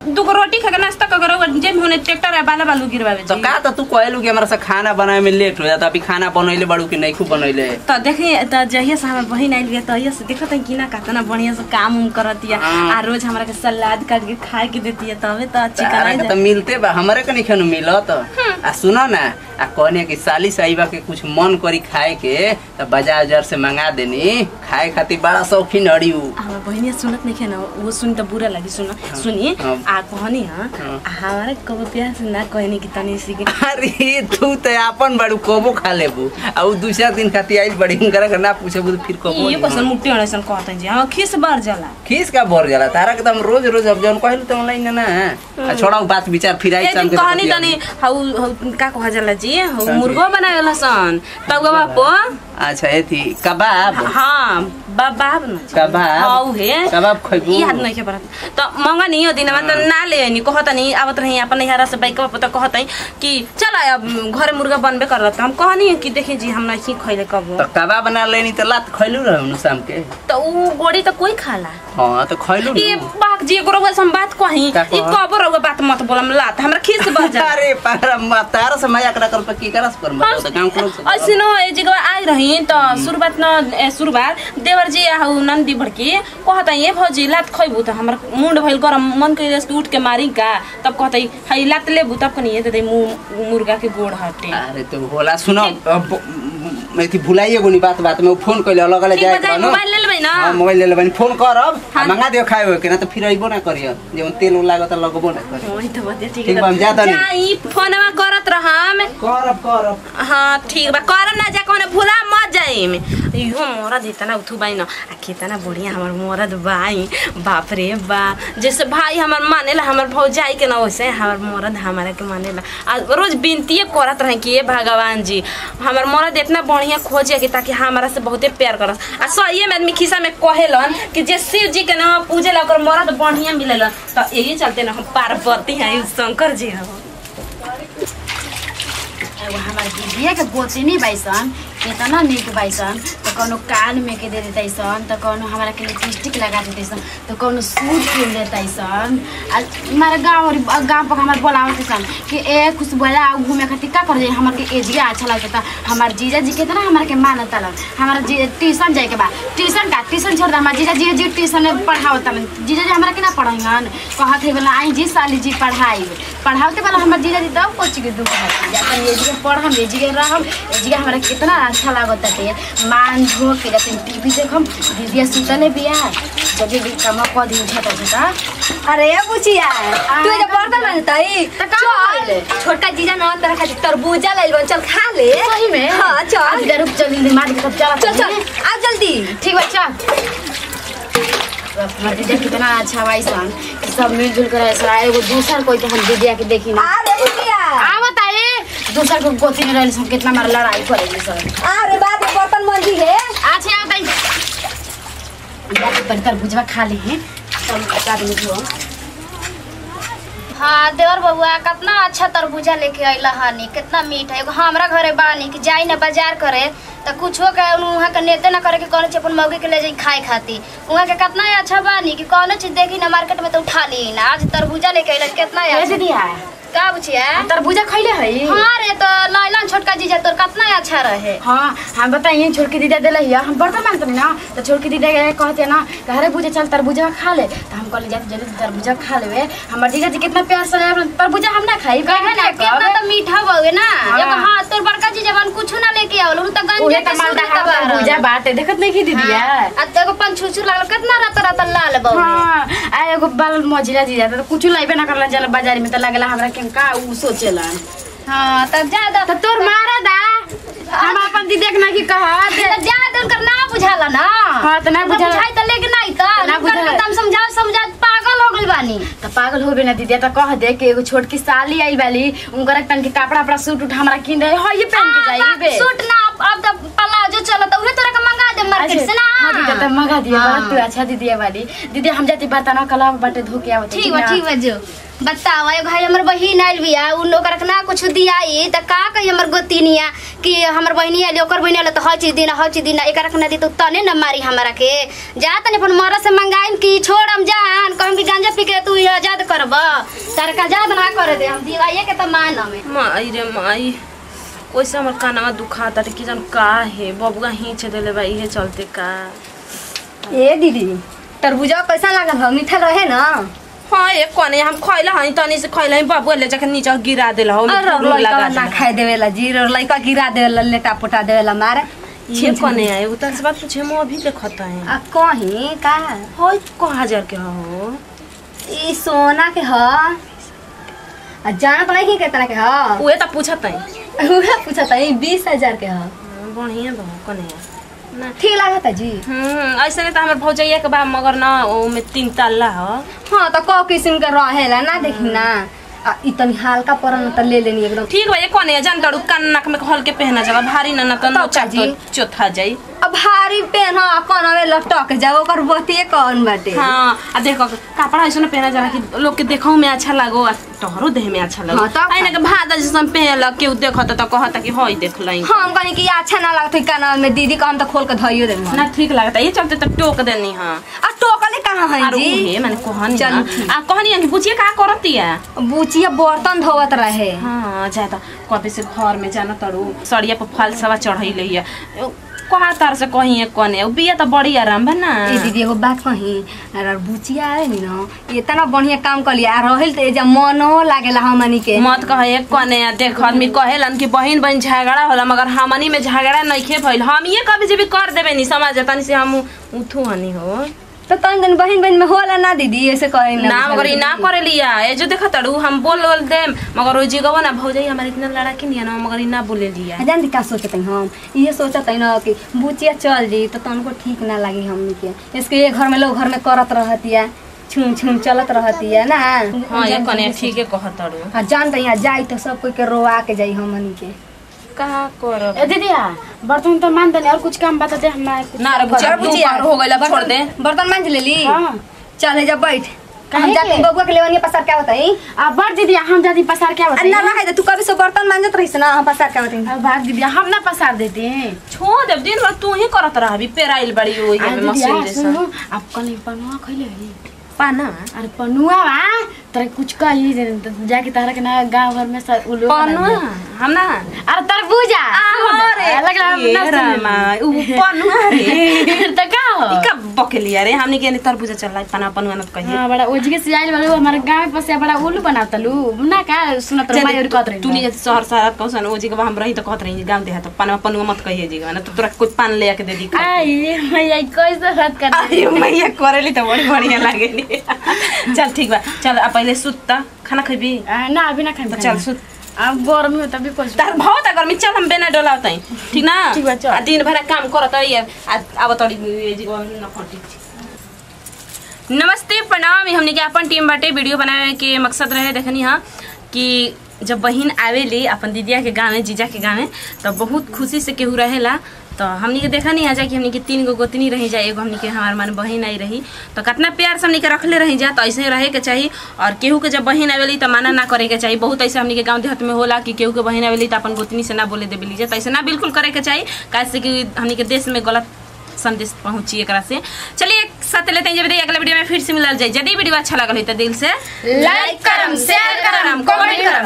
दूगो रोटी खा के नाश्ता कर करो जेब होने ट्रैक्टर है बाला बालू गिरवावे तो जी का तो तू कहलू कि हमरा से खाना बनाए में लेट हो जाता अभी खाना बनैले बड़ू कि नहीं खूब बनैले तो देखिए तो जहिया से हमार बहिन आइल बिया तहिया से देखत है कि ना कितना बढ़िया से काम उम करत है हाँ। आ रोज हमरा के सलाद काट के खाए के देती है तबे तो चिकन तारा आई के तो मिलते बा हमरे के नहीं खनु मिलत आ सुनो ना आ कहने कि साली साहिबा के कुछ मन करी खाए के तो बाजार उजार से मंगा देनी खाए खातिर बड़ा शौकीन अड़ी उ हमार बहिनिया सुनत नहीं ना वो सुन तो बुरा लगी सुन सुनी हाँ। आ कहनी हां हाँ। हमारा कबो प्यार से ना कहनी कि तनी सी के अरे तू तो अपन बड़ू कबो खा लेबू आ उ दूसरा दिन खातिर आइल बड़ी हुनकरा के ना पूछेबू तो फिर कबो ये क्वेश्चन मुट्ठी वाला सन कहत हैं जी हां खिस बार जाला खीस का भर जाला तारा के तो हम रोज रोज अब जौन कहलू तो ऑनलाइन ना आ छोड़ा उ बात विचार फिर आई ए दिन कहनी तनी हौ हौ का कहा जाला जी हौ हाँ जी। मुर्गो बनावेला सन तब बापो अच्छा एथी कबाब हाँ बाब न कबाब? हौ हे कबाब खैबू? याद नहीं के परत त मंगा नहीं दिन में त ना ले नि कहत नहीं आवत रही अपन नैहरा से बाइक पर त कहत है कि चल अब घरे मुर्गा बनबे करत हम कहनी कि देखी जी हम नहीं खइले कबो तो कबाब बना लेनी तो लात खैलू रहू शाम के त उ गोड़ी त कोई खाला हाँ तो खैलू ये बाक जी एगो रउआ से हम बात कही का ई कहत? कबो रउआ बात मत बोलम लात हमरा खीस बज जाला अरे पारा मा- तारा से मजाक ना कर पर की करस पर बताओ तो गांव के लोग से ऐसे न ए जगह आई रही त शुरुआत न ए, शुरुआत देवर जी हौ नंदी भड़की कहत ये भौजी लात खइबू त हमर मुंड भइल गरम मन के जस्ट उठ के मारी का तब कहत हई लात लेबू तब कनी दे दे मु- मुर्गा के गोड़ हटे अरे तो होला सुनो अब मैं थी भुलाइए गोनी बात बात में उ फोन कइले अलग अलग ठीक जाए बजाई मोबाइल ले लेबै न हां मोबाइल ले लेबनी फोन करब हाँ। मंगा दियो खाए हो के ना तो फिर अइबो ना करियो जेवन तेल उल लागत लगबो ना करियो ओही त बतिया ठीक ठीक बा, हम जा तनी। जाई फोनवा करत रहम करब करब हाँ ठीक बा करम ना जा कहने भूला मत जाइम इहो मरद इतना उठू बाई न आ कितना बढ़िया हमर मरद बाई बाप रे बा जैसे भाई हमर मानेला हमर भौजाई के ना वैसे हमर मरद हमारा के मानेला आ रोज विनतिए करत रहे कि ये भगवान जी हमर मरद इतना बढ़िया खोजे कि ताकि हमारा से बहुते प्यार करस आ सही में आदमी खिस्सा में कहेलन कि जे शिव जी के नाम पूजेला ओकर मरद बढ़िया मिलेला तो यही चलते ना हम पार्वती हैं शंकर जी हैं एगो हमार दीदिया के गोतिनी बाइसन केतना निक बाइसन तो कोनो कान में के दे देतैसन तो कोनो हमरा के लिपस्टिक लगा देतैसन तो कोनो सूट किन देतैसन आ हमारे गाँव और गाँव पर हमार बोलावतैसन कि ए खुश बोला आओ घूमे खातिर का कर जाए हमार के एजिया अच्छा लगता हमार जीजा जी केतना हमार के मानता लन हमारा जी ट्यूशन जाए के बा ट्यूशन का ट्यूशन छोड़ दे हमार जीजा जी जी ट्यूशन में पढ़ावता लन जीजा जी हमरा के ना पढ़ाइहन कहत है बोला आई जी साली जी पढ़ाई पढ़ावते वाला हमार जीजा जी तब कोची के दुख है जाता ये जी पढ़म ये जी रहम ये जी हमरा कितना अच्छा लागत है मान धो के जाते टीवी देखम दीदी सुतले बिया जब भी काम क दिन छता छता अरे बुचिया तू जे बर्तन मांगतई त का भइले? छोटका जीजा न तरह खातिर तरबूजा लइल बन चल खा ले सही में हां चल दीदी रुक चल दीदी मार के सब चला चल चल आ जल्दी ठीक बा चल हमार दीदी कितना अच्छा भाई सन कि सब मिलजुल कर ऐसा एगो दूसर कोई के हम दीदिया के देखी ना अरे बुचिया आ बताए दूसर को गोती में रहली सब कितना मार लड़ाई करेली सब अरे बात में बर्तन मंजी है अच्छा आ गई जाके पर भुजवा खा ली हैं तब बता दूँ जो हाँ देवर बबुआ कितना अच्छा तरबूजा लेके अइला हनी कितना मीठ है एगो हमरा घरे बानी कि जाई ना बाजार करे त कुछो के वहाँ के नेते ना करे के कौन चीज अपन मौगी के ले जाई खाए खाती वहाँ के कितना अच्छा बानी कि कौनो चीज देखी ना मार्केट में तो उठा ली ना आज तरबूजा लेके अइला कितना कैसे अच्छा दिया का बुझिया तरबूजा खैले है हाँ रे तो लाइलन छोटका जीजा तोर कितना अच्छा रहे हाँ हम बताइए छोड़ के दीदा दिला हिया हम बर्तन मांगते ना तो छोड़ के दीदा के कहते ना कह बुझे चल तरबूजा खा ले तो हम कहले जाते जल्दी तरबूजा खा लेवे हमर जीजा जी कितना प्यार से रहे तरबूजा हम ना खाई कहे ना कितना तो मीठा बउए ना हाँ। एगो हाँ तोर बड़का जीजा बन कुछ ना लेके आवल उ त उहे गंजे त के मालदा सूट के तरबूजा बाटे देखत नहीं की दीदिया आ तो एगो पंछुछू लागल कितना रात रात लाल बउए हाँ आ एगो बाल मजिरा जीजा तो कुछ लाइबे ना करला चल बाजार में तो लगला हमरा के का उ सोचेला हाँ तब ज्यादा तो तोर मारा दा हम अपन दीदी के ना की कहा तो ज्यादा उनकर ना बुझाला ना हाँ, तो ना उनकर बुझाला। बुझाई त लेकिन नहीं त तो ना उनकर बुझाला। एकदम समझा समझा पागल हो गइल बानी तो पागल होबे ना दीदी तो कह दे कि एगो छोटकी साली आई वाली उनकर तन के कपड़ा अपना सूट उठ हमरा किन दे हो ये पहन के जाइबे सूट ना अब- अब तो प्लाजो चलत उहे तोरा के मंगा दे मार्केट से ना हाँ दीदी तो मंगा दिया हाँ। बड़ा तू अच्छा दीदी वाली दीदी हम जाती बर्तन कला बाटे धो के आवत ठीक बा ठीक बा जो बताओ एगो भाई हमर बहिन आइल बिया उन ओकरा के ना कुछ दियाई त का कही हमर गोतिनिया कि हमर बहिनी आइल ओकर बहिनी आइल त हर चीज दिन हर चीज दिन एकरा के ना दी तो तने न मारी हमरा के जा तने अपन मरद से मंगाइम कि छोड़ हम जान कहम कि गांजा पी के तू आजाद करब तार का आजाद ना करे दे हम दिवाइए के त मान हमें माई रे माई ओइसे हमर कानवा दुखाता कि जन का है बबुआ हिंच देले बा इहे चलते का ए दीदी तरबूजा कैसा लागल हो मीठा रहे ना हाँ एक कोने हम खइला हई तनी से खइला हई बबुआ ले जाके नीचे गिरा देला हो और फूल लड़का लगा ना देला। खाए देवेला जीर और लड़का गिरा देवेला लेटा पोटा देवेला मारे ये कोने आए उतर से बात पूछे हम अभी देखत है आ कहीं का होय को हजार के हो ई सोना के ह आ जानत नहीं कि कितना के ह उहे त पूछत है उहे पूछत है बीस हजार के ह बढ़िया बा कोने ना ठीक लागत जी हम्म ऐसे नहीं तो हमर भौजैया के बा मगर ना ओमे तीन तल्ला हो हाँ तो क किस्म के रहेला ना देखी ना आ ई तनी हल्का परन त ले लेनी एकदम ठीक बा ये कोने जान दड़ू कान नाक में हल्के पहना जाला भारी ना ना तो तब नोचा का जी? चौथा जाई अब भारी पेन ह कनवे लटक जाओ ओकर बतिए कौन बाटे हाँ आ देखो कपड़ा ऐसा पहना जाला कि लोग के देखो में अच्छा लगो आ तोहरो देह में अच्छा लगो हाँ, तब आई ना के भादा जैसा पहनल केहू देखत त कहता कि हई देख लई हम कहनी कि अच्छा ना लगत कानवा में दीदी का हम तो खोल के धइयो दे ना ठीक लगता ये चलते त टोक देनी हां आ टोकले कहाँ है अरे जी उहे माने कहनी चल, ना ठीक। आ कहनी कि बुचिए का करतिया बुचिया बर्तन धोवत रहे हाँ ज्यादा कभी से घर में जाना तड़ू सड़िया पर फल सवा चढ़ैले है कहा तार से कहीं एक कने उ बिया त बड़ी आराम बा ना ए दीदी एगो बात कही अरे बुचिया आए नी ना इतना बढ़िया काम कर लिया रहल तो एजा मनो लागेला हमनी के मत कह एक कने आ देख आदमी कहेलन कि बहिन बहन झगड़ा होला मगर हमनी में झगड़ा नइखे भइल हम ये कभी जब कर देबे नी समझ तनी से हम उठू हनी हो तो तन दिन बहन बहन में होला ना दीदी ऐसे करे ना मगर ई ना करे लिया ए जो देखा तड़ू हम बोल बोल देम मगर ओ जिगवा ना भौजाई हमारे इतना लड़ा के नहीं है ना मगर ई ना बोले लिया जान का सोचत हई हम ये सोचत हई ना कि बुचिया चल जी तो तनको ठीक ना लगी हमनी के इसके ये घर में लोग घर में करत रहतिया छुम छुम चलत रहतिया ना हाँ ये कने ठीक है कह तड़ू हाँ जान त यहाँ जाई तो सब कोई के रोआ के जाई हमनी के का करब ए दीदी बर्तन तो मान देने और कुछ काम बता दे हमरा कुछ ना रे बुचिया अरे बुचिया, हो गइल अब छोड़ दे बर्तन मांज लेली हाँ। चल है जब बैठ काहे हम जाके के? बबुआ के लेवनिया पसार क्या बताई आ बड़ दीदी हम दादी पसार क्या अन्ना बताइए ना है तू कभी से बर्तन मांजत रहीस ना हम पसार क्या बताई अब भाग दीदी हम ना पसार देते हैं छोड़ दे दिन भर तू ही करत रहबी पेराइल बड़ी ओई आ में दीदी मशीन आ, जैसा सुनो आप कल पनुआ खइले हई पाना अरे पनुआ बा तोरा कुछ कही जे त जाके तारा के ना गांव घर में सब उलो पनुआ हम ना अरे तरबूजा अरे लगला हम ना रामा उ पनुआ रे सुनी। त का हो ई का बकेलिया रे हमनी के तरबूजा चल रहा पना पनुआ न कहिए हाँ बड़ा ओजगे से आइल वाला हमारे गांव में से बड़ा उल्लू बनाता लू ना का सुनत रह मायूर कहत रही तू नहीं शहर शहर कहसन ओ जगह हम रही तो कहत रही गांव देहा तो पनवा पनुआ मत कहिए जगह ना तो तोरा कुछ पान ले के दे दी आई मैया कैसे बात कर अरे मैया करेली तो बड़ी बढ़िया लागेली चल ठीक बा चल आ पहले सुत त खाना खइबी ना अभी ना खाई तो चल सुत अब गर्मी हो तभी कुछ तार बहुत गर्मी चल हम बेना डोला तई ठीक ना ठीक बा, चल। आ दिन भर काम करत रही आ अब तोड़ी ये जगह न खटी नमस्ते प्रणाम हमने के अपन टीम बाटे वीडियो बनावे के मकसद रहे देखनी हा कि जब बहिन आवेली अपन दीदिया के गाँव में जीजा के गाँव में तो बहुत खुशी से केहू रहेला तो हमनी के देखा नहीं आ जा कि हमनी के तीन गो गोतनी रही जाए एगो हमनी के हमार मन बहिन आई रही तो कितना प्यार से हमनी के रखले रही जा तो ऐसे ही रहे के चाहिए और केहू के जब बहिन आवेली तो माना ना करे के चाहिए बहुत ऐसे हमनी के गाँव देहात में होला कि केहू के बहिन आवेली तो अपन गोतनी से ना बोले देवे लीजिए तो ऐसे ना बिल्कुल करे के चाहिए कैसे कि हमनी के देश में गलत संदेश पहुंची एकरा से चलिए एक साथ लेते हैं जब अगले वीडियो में फिर से मिलल जाए यदि वीडियो अच्छा लगल है तो दिल से लाइक करम, शेयर करम, कमेंट करम।